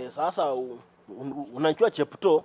Eh, sasa u- un- unajua Chepto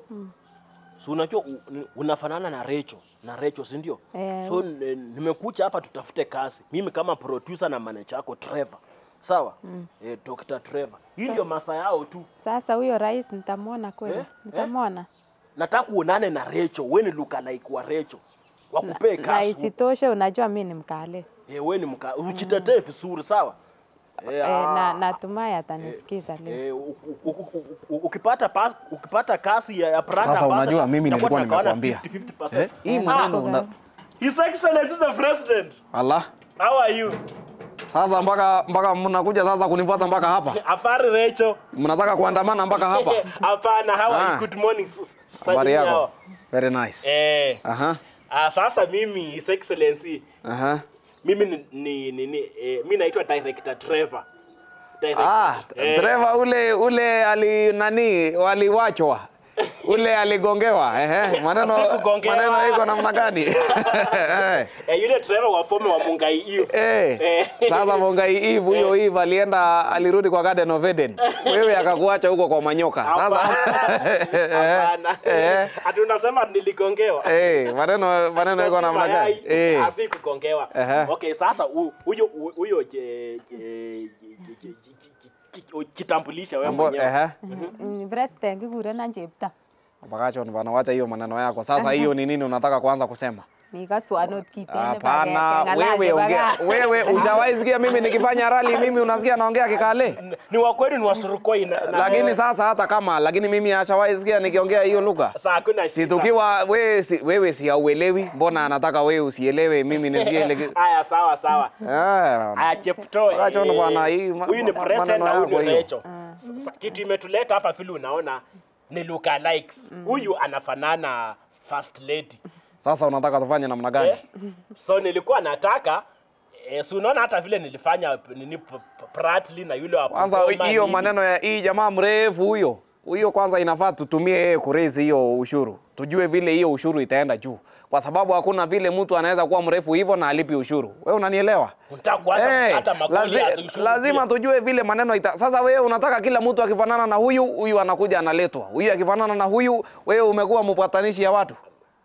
si unajua u- ni- unafanana na Recho na Recho si ndio? Eh. So n- nimekuja hapa tutafute kazi, mimi kama producer na manager yako Trevor, sawa eh, Dr. Trevor. Hii ndio masaa yao tu, Sasa huyo rais nitamwona kweli? Eh? Nitamwona. nataka uonane na Recho, we ni lookalike wa Recho wakupee Na kazi isitoshe unajua mi ni mkale. eh, we ni mka ujitetee vizuri sawa eh, Eh, ah, na natumai atanisikiza leo. Eh, u- u- u- u- u- ukipata pas, ukipata kasi ya, ya brand Sasa ambassador, unajua mimi itakuwa nilikuwa tunagawana nimekuambia. 50-50%. Eh, hii Eh, maneno nako una... gani? His Excellency the President. Allah. How are you? Sasa mpaka mpaka mnakuja sasa kunifuata mpaka hapa. Afari Recho. Mnataka kuandamana mpaka hapa. Hapana, how are Ah. you? Good morning. s- s- Habari salimia yako? hao. Very nice. Eh. Aha. Ah, sasa mimi His Excellency, Aha. mimi ni, ni, ni, ni eh, mimi naitwa Director Trevor. Director. Ah, eh, dereva ule ule ali nani waliwachwa. Ule aligongewa. Ehe. Maneno Sikugongewa. maneno iko namna gani? Eh. eh, yule Trevor wa former wa Mungai Eve. Eh, Eh. sasa Mongai Eve huyo Eve alienda alirudi kwa Garden of Eden. Wewe akakuacha huko kwa manyoka. Sasa Hapana. Eh. Ati unasema niligongewa. Eh, maneno maneno iko namna gani? Eh. asikugongewa Ehe. okay sasa hu- huyo hu- huyo je- je- je- je- je- je- je- kitambulisha wewe Ambo, mwenyewe ehe. Mm, President kikurenan chepto. Bakacho ni bana wacha hiyo maneno yako. Sasa hiyo ni nini unataka kuanza kusema? Nikaswan ot kiten Hapana, wewe ongea. Wewe hujawahi sikia mimi nikifanya rally mimi unasikia naongea kikale? ni wa kweli ni wasurukoi na, na Lakini sasa hata kama lakini mimi ashawahi sikia nikiongea hiyo lugha. sasa hakuna Si shida. tukiwa wewe si, wewe si hauelewi, mbona anataka wewe usielewe mimi nisikie ile ki- haya sawa sawa Ah, haya Chepto Wacha eh, bwana, hii ma- huyu ni ma- president maneno na huyu yako ni hiyo. Recho Sasa, kitu imetuleta hapa vile unaona ni looka likes huyu anafanana first lady Sasa unataka tufanye namna gani? Eh, so nilikuwa nataka eh, si unaona hata vile nilifanya nini p- p- Pratli na yule wa Kwanza Pokoma hiyo nini. maneno ya hii jamaa mrefu huyo huyo, kwanza inafaa tutumie yeye kuraise hiyo ushuru, tujue vile hiyo ushuru itaenda juu, kwa sababu hakuna vile mtu anaweza kuwa mrefu hivyo na alipi ushuru. Wewe unanielewa? Unataka kuanza Eh, kukata magoli ya lazi, ushuru lazima pia. tujue vile maneno ita. Sasa wewe unataka kila mtu akifanana na huyu, huyu anakuja analetwa, huyu akifanana na huyu, wewe umekuwa mpatanishi ya watu.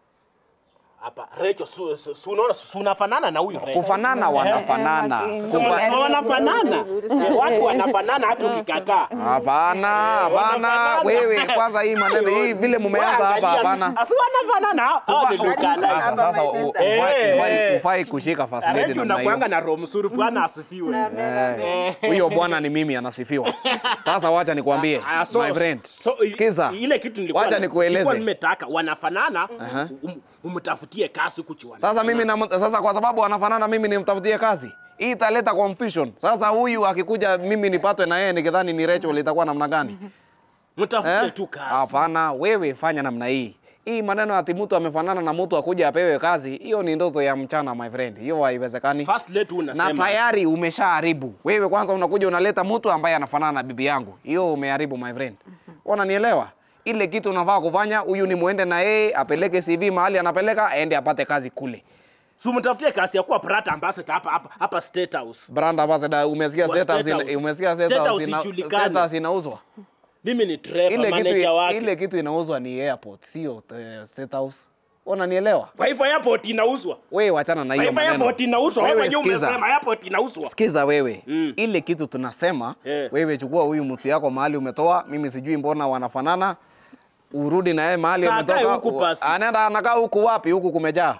hapa Recho su, su, su, unaona su, unafanana na huyu Recho. Kufanana wanafanana, Eh, eh, So, Kufa- so wanafanana Eh, watu wanafanana hata ukikataa Hapana, hapana. wanafanana. Wewe kwanza hii maneno hii vile mumeanza hapa, hapana. Asi wanafanana hao ni looka Sasa likes. sasa my u- sister. ufai- Eh, ufai- eh. ufai kushika first lady Recho namna unakuanga hiyo. na roho mzuri bwana asifiwe. Eh, Huyo bwana ni mimi anasifiwa. Sasa wacha nikwambie Ah, so- my friend. so, i- Sikiza. ile kitu nilikuwa Wacha nikueleze. nilikuwa nimetaka wanafanana um, umtafutie kasi huku chuani. Sasa mimi na, sasa kwa sababu anafanana mimi nimtafutie kazi. Hii italeta confusion. Sasa huyu akikuja mimi nipatwe na yeye nikidhani ni Rachel itakuwa namna gani? mtafutie Eh? tu kasi. Hapana, wewe fanya namna hii. Hii maneno ati mtu amefanana na mtu akuja apewe kazi, hiyo ni ndoto ya mchana my friend. Hiyo haiwezekani. First lady na unasema tayari umeshaharibu. Wewe kwanza unakuja unaleta mtu ambaye anafanana na bibi yangu, hiyo umeharibu my friend. Unanielewa? Ile kitu unafaa kufanya, huyu ni muende na yeye apeleke CV mahali anapeleka, aende apate kazi kule. si umtafutie kasi ya kuwa Prata ambassador hapa hapa hapa State House. Brand ambassador, umesikia Wa State House, State ina- House. umesikia State State House, House ina- ijulikane. State House inauzwa. Mimi ni Trevor Ile manager kitu, wake. ile kitu inauzwa ni airport, sio eh, State House. Unanielewa? Kwa hivyo airport inauzwa. Wewe wachana na Kwa hiyo hivyo maneno. airport inauzwa. Wewe Wewe mwenyewe sikiza. umesema airport inauzwa. Sikiza wewe Mm. ile kitu tunasema Eh. wewe chukua huyu mtu yako mahali umetoa, mimi sijui mbona wanafanana, urudi na yeye mahali Saa umetoka. kae huku u- basi. Anaenda anakaa huku wapi? Huku kumejaa.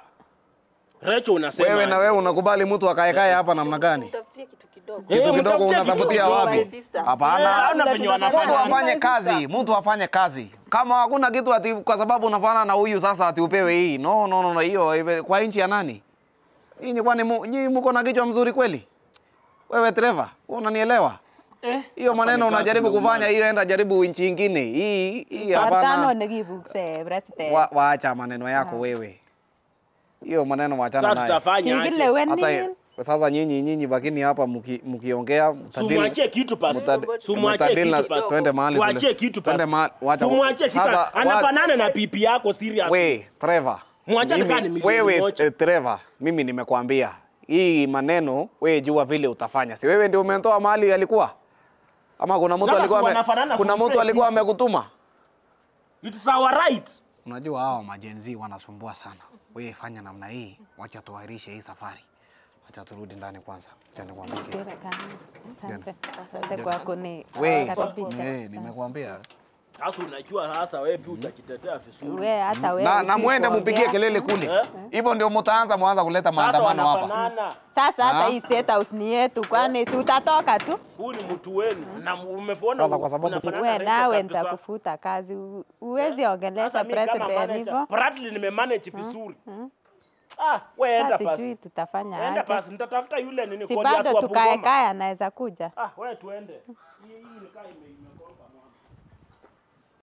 Recho unasema Wewe na aje? wewe unakubali mtu akaekae hapa namna gani? Tafutie kitu kidogo. Eh, Kitu kidogo mtafutie kitu unatafutia kidogo. wapi? My sister. Eh, Hapana. hauna venye Tunafanya Mtu wanafanana. kazi. afanye kazi, mtu afanye kazi. Kama hakuna kitu ati kwa sababu unafanana na huyu sasa ati upewe hii. No, no, no, no hiyo iwe- kwa nchi ya nani? Nyinyi kwani mu- nyinyi mko na kichwa mzuri kweli? Wewe Trevor, wewe unanielewa? Hiyo maneno nikaa unajaribu tumeumana. kufanya hiyo, enda jaribu nchi nyingine. Hii hii Partano hapana. nekibukse president. Wa, waacha maneno yako wewe. Hiyo maneno wachana Sasa naye. tutafanya aje? Kikilewenin. Hata sasa nyinyi nyinyi bakini hapa mki- mkiongea mtadili- Sumwachie kitu pasi. mutad- Sumwachie mutadili na- kitu pasi. twende mahali tule- Tuachie kitu twende pasi. mahali- wacha- Sumwachie kitu. sasa, wa- Anafanana na pipi yako serious. We, Trevor. Mwachane Mimi- kaa ni milioni wewe moja. eh, Trevor, mimi nimekwambia hii maneno wewe jua vile utafanya. Si wewe ndio umetoa mahali alikuwa? Ama kuna mtu Sasa alikuwa si ame, wanafanana kuna full mtu alikuwa plate. amekutuma? It's our right. Unajua hao majenzi wanasumbua sana. Wewe fanya namna hii, wacha tuahirishe hii safari. Wacha turudi ndani kwanza. Acha nikwambie. kitu. Kera kani. Asante. Asante kwa Wewe, kunikaribisha. eh, nimekuambia. Sasa unajua sasa wewe pia utajitetea vizuri. We hata wewe. Na, na hujui muende kuongea. mpigie kelele kule. Eh? Hivyo ndio mtaanza mwanza kuleta Sasa maandamano hapa. wanafanana. Sasa hata Ah. hii state house ni yetu, kwani si utatoka tu? Huyu ni mtu wenu na umeona Sasa kwa sababu unafanana We na nawe Rachel kabisa. nitakufuta kazi, U- huwezi ongelesha Sasa mimi kama president manager, hivyo. Bradley nimemanage vizuri. Ah, wewe enda Sasa sijui basi. tutafanya Enda aje. basi, nitatafuta yule nini Si Goliath bado wa tukae Bungoma. kae anaweza kuja. Ah, wewe tuende. Hii hii ni kaa ime- ime-